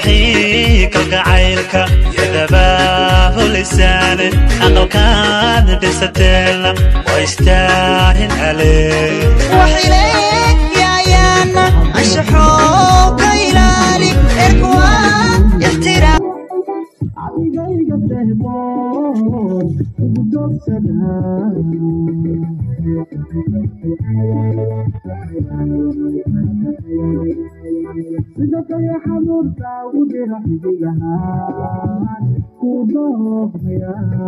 ubaxii kalgacaylka yadabaahulisaane aqalkaad dhisateena waa istaahin ale waxileeg yaayaana anshaxoo ka ilaali erkuwa ixtiraam adigayga tehboon ugu dogsadaa sida kaya xanuurka ugu dira xidigahaan ku doohaya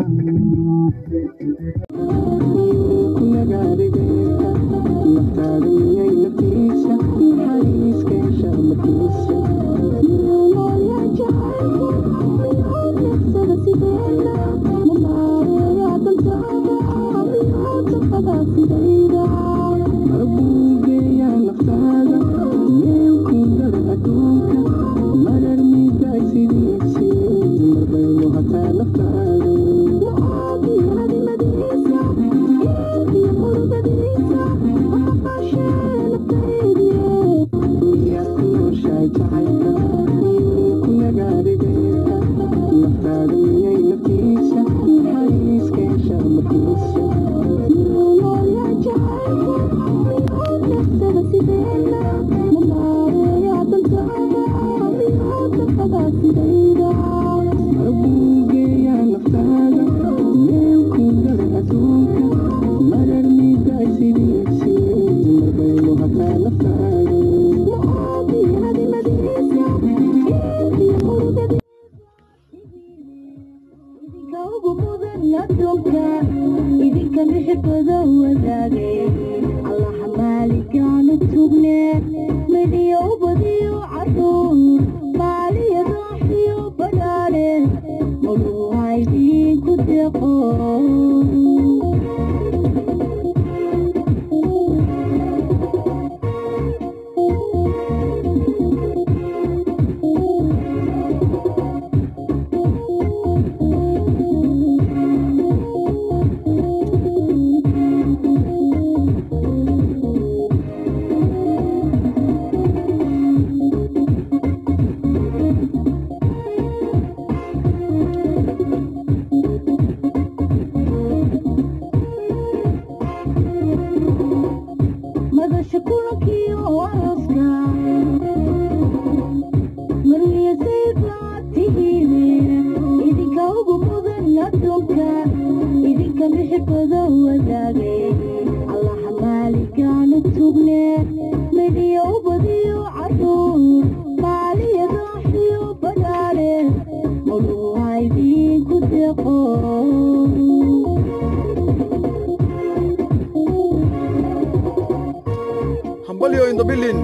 idinka mixibada wadaage allaha maaligaanu tugne midhiyo badiyo caruur maaliya raaxiyo badhaadhe maluha idinku deqo madasha kulankiyo araska marwiya saybaatihiine idinka ugu mudan adduunka idinka mixibada wadaage allaha maaligaanu tugne midhiyo badiyo caruur maaliya raaxiyo badhaadhe maluha idinku deqo hambalyo in the building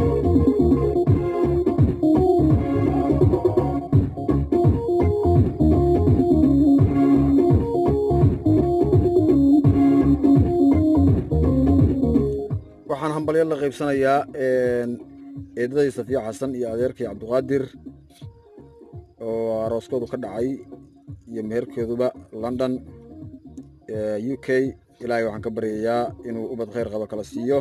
waxaan hambalyo la qaybsanayaa eedaday safiya xasan iyo adeerkay cabdiqaadir oo arooskoodu ka dhacay iyo meherkooduba london u k ilaahay waxaan ka baryayaa inuu ubad khayr qaba kala siiyo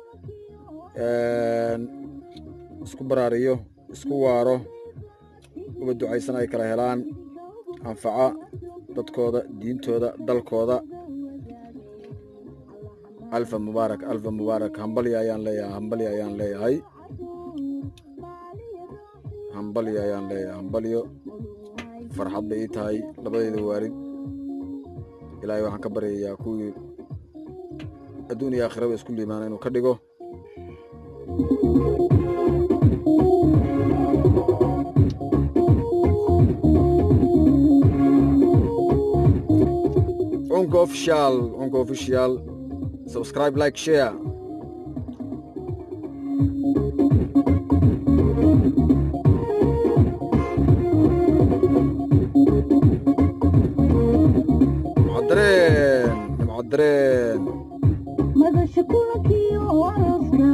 isku baraariyo isku waaro uba ducaysan ay kala helaan anfaca dadkooda diintooda dalkooda alfa mubaarak alfa mubaarak hambalya ayaan leeyahay hambalya ayaan leeyahay hambalyo ayaan leeyahay hambalyo farxad bay ii tahay labadeyda waalid ilaahay waxaan ka baryayaa kuwii adduun iyo aakhiraba isku liimaana inuu ka dhigo Unko official, Unko official. Subscribe, like, share. معدرين معدرين madasha kulankiyo araska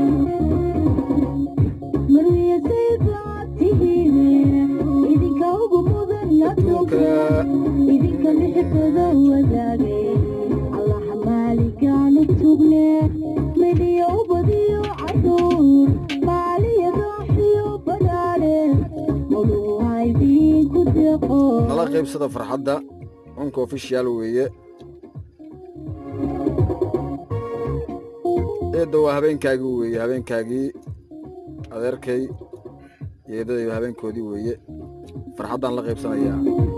marwiya saybaatihiine idinka ugu mudan adduunka idinka mixibada wadaage allaha maaligaanu tugne midhiyo badiyo caruur maaliya raaxiyo badhaadhe maluhu nala qaybsada farxadda onka official weeye eedda waa habeenkaagii weeye habeenkaagii adeerkay iyo eedadayba habeenkoodii weeye farxaddaan la qaybsanayaa